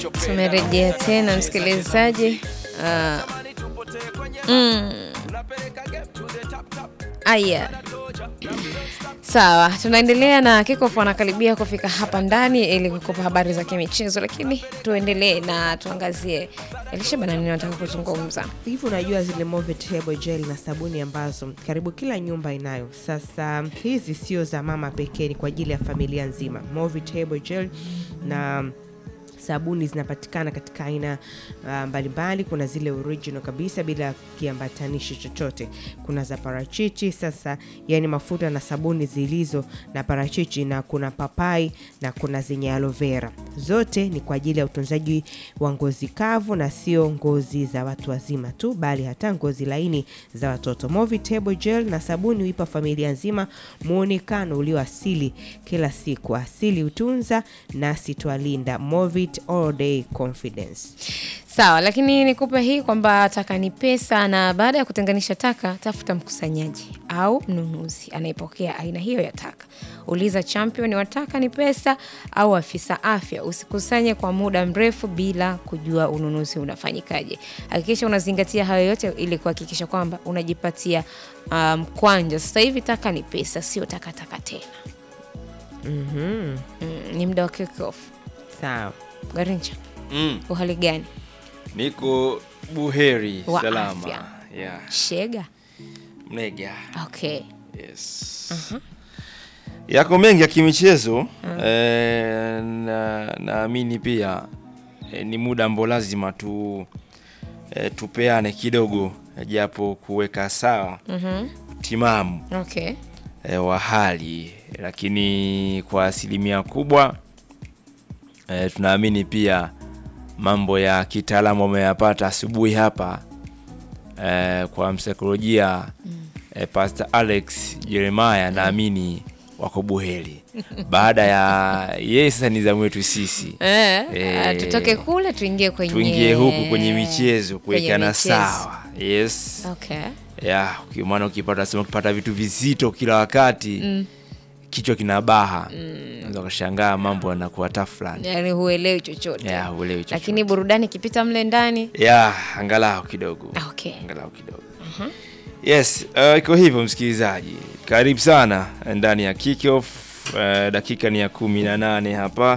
Tumerejea tena msikilizaji. Uh, mm. Aya, sawa, tunaendelea na Kickoff wanakaribia kufika hapa ndani ili kukupa habari za kimichezo, lakini tuendelee na tuangazie Elisha bana, nini nataka kuzungumza hivi unajua zile Movit Herbal Gel na sabuni ambazo karibu kila nyumba inayo. Sasa hizi sio za mama pekee, ni kwa ajili ya familia nzima. Movit Herbal Gel na sabuni zinapatikana katika aina uh, mbalimbali. Kuna zile original kabisa bila kiambatanishi chochote, kuna za parachichi. Sasa yani mafuta na sabuni zilizo na parachichi, na kuna papai na kuna zenye aloe vera. Zote ni kwa ajili ya utunzaji wa ngozi kavu na sio ngozi za watu wazima tu, bali hata ngozi laini za watoto. Movit Herbal Gel na sabuni huipa familia nzima muonekano ulio asili kila siku. Asili hutunza nasi twalinda. Movit all day confidence. sawa, lakini nikupe hii kwamba taka ni pesa, na baada ya kutenganisha taka, tafuta mkusanyaji au mnunuzi anayepokea aina hiyo ya taka. Uliza champion wa taka ni pesa au afisa afya. Usikusanye kwa muda mrefu bila kujua ununuzi unafanyikaje. Hakikisha unazingatia hayo yote ili kuhakikisha kwamba unajipatia mkwanja. Um, sasa hivi taka ni pesa, sio takataka tena. Mhm. Mm, ni muda wa Kickoff. Sawa. Garincha, Mm, uhali gani? niko buheri Wa salama. afya. Yeah. Shega. Mnega. Okay. Yes. Yako mengi ya kimichezo eh, na naamini pia eh, ni muda ambao lazima tu eh, tupeane kidogo eh, japo kuweka sawa Mhm. timamu Okay. eh, wa hali, lakini kwa asilimia kubwa eh, tunaamini pia mambo ya kitaalamu ameyapata asubuhi hapa eh, kwa msaikolojia eh, Pastor Alex Jeremiah, naamini wako buheri baada ya yeye, sasa ni zamu yetu sisi Eh, Eh, ah, tutoke kule tuingie kwenye tuingie huku kwenye michezo kwenye kuwekana michezo. sawa. Yes. Okay. ya uki- maana ukipata sema ukipata vitu vizito kila wakati Mm. kichwa kinabaha unaweza ukashangaa mambo yanakuwa tafulani Yaani huelewi chochote. ya uelewi chochote. Lakini burudani ikipita mle ndani. ya angalau kidogo Ah, Okay. angalau kidogo yes uh, iko hivyo msikilizaji karibu sana ndani ya kickoff uh, dakika ni ya kumi na nane hapa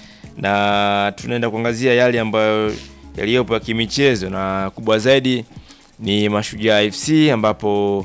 na tunaenda kuangazia yale ambayo yaliyopo ya kimichezo na kubwa zaidi ni mashujaa fc ambapo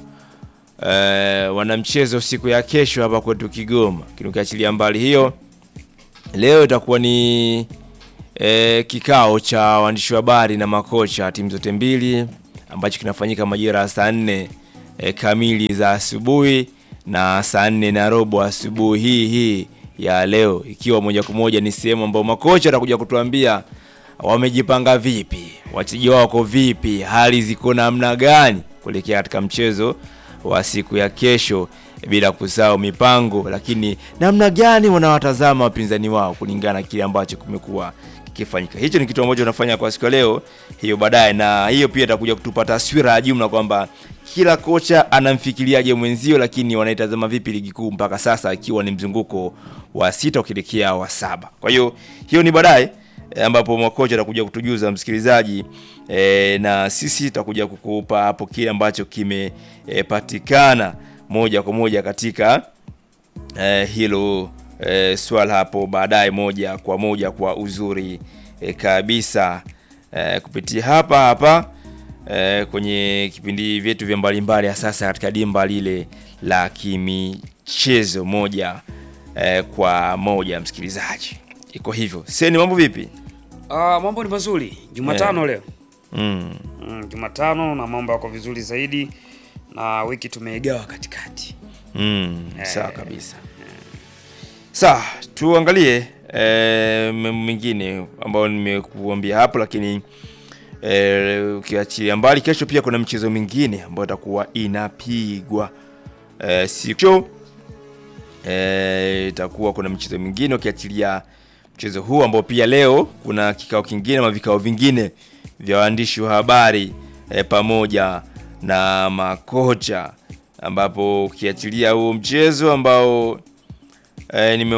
uh, wana mchezo siku ya kesho hapa kwetu kigoma lakini ukiachilia mbali hiyo leo itakuwa ni e, kikao cha waandishi wa habari na makocha timu zote mbili ambacho kinafanyika majira ya saa nne e, kamili za asubuhi na saa nne na robo asubuhi hii hii ya leo, ikiwa moja kwa moja ni sehemu ambayo makocha watakuja kutuambia wamejipanga vipi, wachezaji wao wako vipi, hali ziko namna gani kuelekea katika mchezo wa siku ya kesho, bila kusahau mipango, lakini namna gani wanawatazama wapinzani wao kulingana na kile ambacho kumekuwa kikifanyika. Hicho ni kitu ambacho tunafanya kwa siku ya leo, hiyo baadaye, na hiyo pia itakuja kutupa taswira ya jumla kwamba kila kocha anamfikiriaje mwenzio, lakini wanaitazama vipi ligi kuu mpaka sasa, ikiwa ni mzunguko wa sita ukielekea wa saba. Kwa hiyo hiyo ni baadaye e, ambapo makocha atakuja kutujuza msikilizaji e, na sisi tutakuja kukupa hapo kile ambacho kimepatikana moja kwa moja katika e, hilo e, swala hapo baadaye moja kwa moja kwa uzuri e, kabisa e, kupitia hapa hapa e, kwenye kipindi vyetu vya mbalimbali ya sasa katika dimba lile la kimichezo moja e, kwa moja msikilizaji iko hivyo seni mambo vipi Ah, mambo ni mazuri. Jumatano leo. mm. Mm, Jumatano na mambo yako vizuri zaidi na wiki tumeigawa katikati. Mm, sawa kabisa. Sawa, tuangalie eh, mambo mengine ambayo nimekuambia hapo, lakini eh, ukiachilia mbali, kesho pia kuna mchezo mingine ambayo itakuwa inapigwa eh, siku eh, itakuwa kuna mchezo mingine ukiachilia mchezo huu ambao pia leo kuna kikao kingine ama vikao vingine vya waandishi wa habari eh, pamoja na makocha ambapo ukiachilia huo mchezo ambao eh, nime